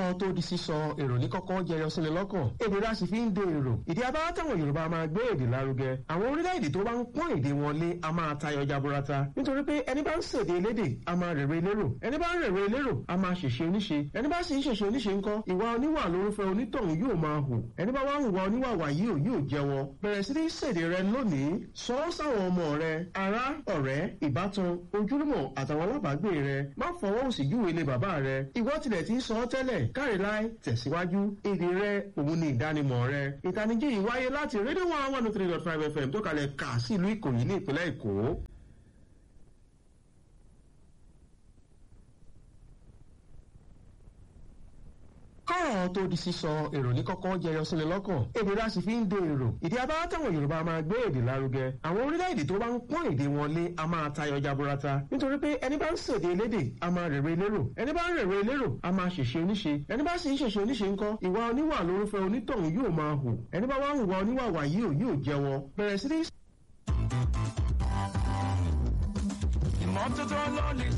kọ́rọ̀ tó di sísọ èrò ní kọ́kọ́ jẹyọ síni lọ́kàn èdè la sì fi ń de èrò ìdí abáwá táwọn yorùbá máa gbé èdè lárugẹ àwọn orílẹ̀-èdè tó bá ń pọ́n èdè wọn lé a máa tayọ jaburata nítorí pé ẹni bá ń ṣèdè elédè a máa rèrè elérò ẹni bá ń rèrè elérò a máa ṣèṣe oníṣe ẹni bá sì ń ṣèṣe oníṣe ńkọ́ ìwà oníwà lórúfẹ́ onítọ̀hún yóò máa hù ẹni bá wá ń wà oníwà wà yìí ò yóò jẹ́wọ́ bẹ̀rẹ̀ sí ní ṣèdè rẹ lónìí sọ ọ́ sáwọn ọmọ rẹ ará ọ̀rẹ́ ìbátan ojúlùmọ̀ àtàwọn alábàágbé rẹ má fọwọ́ òsì júwe ilé bàbá rẹ ìwọ tilẹ̀ ti ń sọ ọ́ tẹ́lẹ̀ káre láì tẹ̀síwájú èdè rẹ òun ni ìdánimọ̀ rẹ ìtanijí yìí wáyé láti rédíò one one three dot five fm tó kalẹ̀ kà sí ìlú ìkòyí ní ìpínlẹ̀ èkó. kọ́rọ̀ tó di sísọ èrò ní kọ́kọ́ jẹyọ síni lọ́kàn èdè la sì fi ń de èrò ìdí abáwá táwọn yorùbá máa gbé èdè lárugẹ àwọn orílẹ̀-èdè tó bá ń pọ́n èdè wọn lé a máa tayọ jaburata nítorí pé ẹni bá ń ṣèdè elédè a máa rèrè elérò ẹni bá ń rèrè elérò a máa ṣèṣe oníṣe ẹni bá sì ń ṣèṣe oníṣe ńkọ́ ìwà oníwà lórúfẹ́ onítọ̀hún yóò máa hù ẹni bá wá ń wà oníwà wà yìí ò yóò jẹ́wọ́ bẹ̀rẹ̀ sí ní ìmọ́tótó ló lè